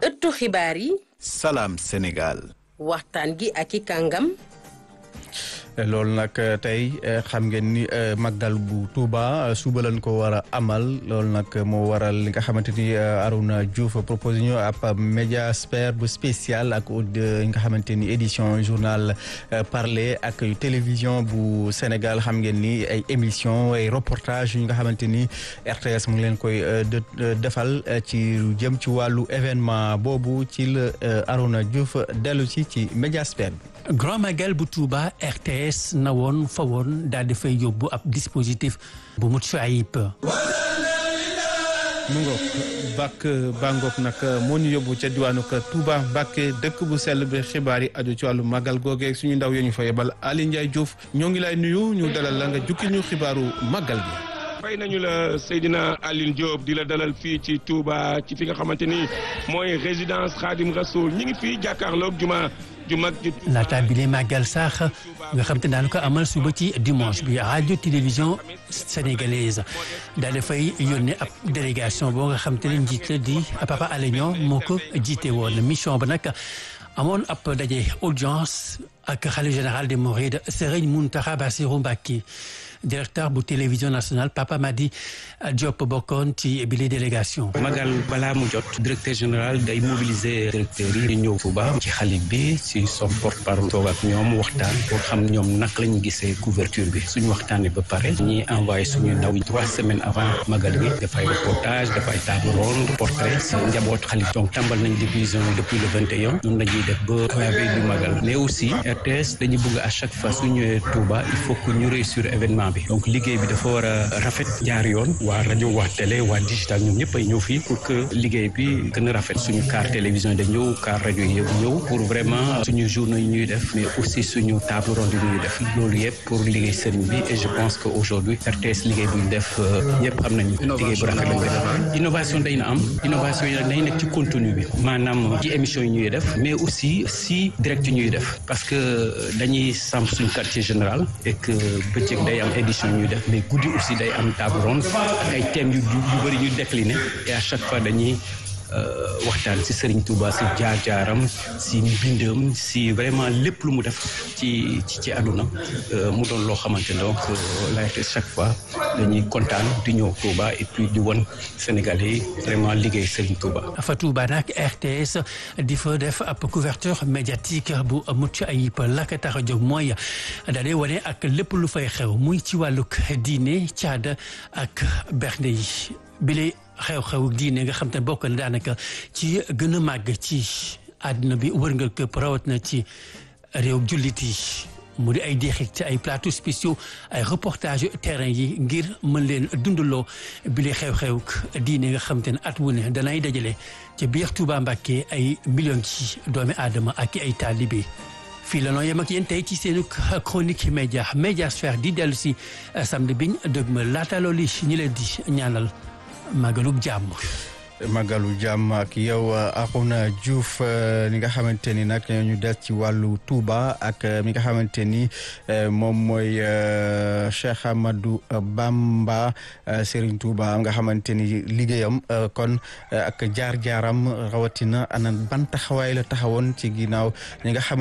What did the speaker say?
ëttu xibaar yi Salam Sénégal. waxtaan gi ak i kàngam loolu nag tey xam ngeen ni Magal bu Touba suba lañ ko war a amal loolu nag moo waral li nga xamante ni Arouna Diouf proposé ñu ab médiasphère bu spécial ak li nga xamante ni édition journal parler ak télévision bu Sénégal xam ngeen ni ay émission ay reportage yu nga xamante ni RTS mu ngi leen koy defal ci jëm ci wàllu événement boobu ci la Arouna Diouf dellu si ci médiasphère bi. Grand Magal bu Touba RTS na woon fa woon daal di fay yóbbu ab dispositif bu mucc ayib. mu ngoog bàkk bàngoog nag moo ñu yóbbu ca diwaanu Touba Mbàkke dëkk bu sell bi xibaar yi aju ci wàllu màggal googee suñu ndaw yi ñu fa yebal Ali Ndiaye Diouf ñoo ngi lay nuyu ñu dalal la nga jukki ñu xibaaru màggal gi. fay nañu la Seydina Aline Diop di la dalal fii ci Touba ci fi nga xamante ni mooy résidence Khadim Rasoul ñi ngi fii jàkkaarloog juma ju mag ju. laata bi lay màggal sax nga xam te daan ko amal suba ci dimanche bi radio télévision sénégalaise daal di fay yónnee ab délégation boo nga xam te ne njiit la di Papa Alé Niang moo ko jiite woon mission ba nag amoon ab daje audience ak xalifa général des Mourides Serigne Mountakha Bassirou Mbacké directeur bu télévision nationale Papa Madi Diop bokkoon ci bile délégation. Magal balaa mu jot directeur général day mobiliser directeurs yi ñëw Touba ci xalif bi ci son porte parole toog ak ñoom waxtaan pour xam ñoom naka la ñu gisee couverture bi suñu waxtaanee ba pare ñuy envoyé suñu ndaw trois semaines avant Magal bi dafay reportage dafay table ronde portrait ci njaboot xalif donc tàmbal nañ division depuis le 21 noonu la ñuy def ba la veille du Magal mais aussi RTS dañu bëgg à chaque fois su ñëwee Touba il faut que ñu réussir événement donc liggéey bi dafa war a rafet jaar yoon waa rajo waa télé waa digital ñoom ñëpp ay ñëw fii pour que liggéey bi gën a rafet suñu car télévision da ñëw car rajo yi ñëw pour vraiment suñu journaux yi ñuy def mais aussi suñu table ronde yi ñuy def loolu yëpp pour liggéey sëriñ bi et je pense que aujourd'hui RTS liggéey bu ñu def yëpp am nañu liggéey bu rafet lañ def innovation day na am innovation yi nag day nekk ci contenu bi maanaam ci émission yi ñuy def mais aussi si direct yi ñuy def parce que dañuy samp suñu quartier général et que bëccëg day am édition ñuy def mais guddi aussi day am table ronde ak ay thèmes yu yu bëri ñu décliné et à chaque fois dañuy waxtaan si Serigne Touba si jaar-jaaram si mbindam si vraiment lépp lu mu def ci ci ci àdduna mu doon loo xamante donc la chaque fois dañuy kontaan di ñëw Touba et puis di won Sénégalais yi vraiment liggéey Serigne Touba. fa Touba nag RTS di fa def ab couverture médiatique bu mucc ayib la ko tax a jóg mooy daal di wane ak lépp lu fay xew muy ci wàllug diine caada ak bernde yi bile xew-xew diine nga xam te bokk na daanaka ci gën a màgg ci àdduna bi wërngal këpp rawat na ci réew jullit yi mu di ay deexit ci ay plateaux spéciaux ay reportage terrain yi ngir mën leen dundaloo bile xew-xew diine nga xam te ne at wu ne danay dajale ci biir Touba Mbacké ay millions ci doomi aadama ak ay taalibe fii la noo yem ak yéen tey ci seenu chronique média médiasphère di dellu si samedi biñ dëgma laata loolu ñu leen di ñaanal magalub jàmm Magalu jàmm ak yow Arouna Diouf li nga xamante ni nag ñu des ci wàllu Touba ak mi nga xamante ni moom mooy Cheikh Amadou Bamba Serigne Touba nga xamante ni liggéeyam kon ak jaar-jaaram rawatina ana ban taxawaay la taxawoon ci ginnaaw ñi nga xamante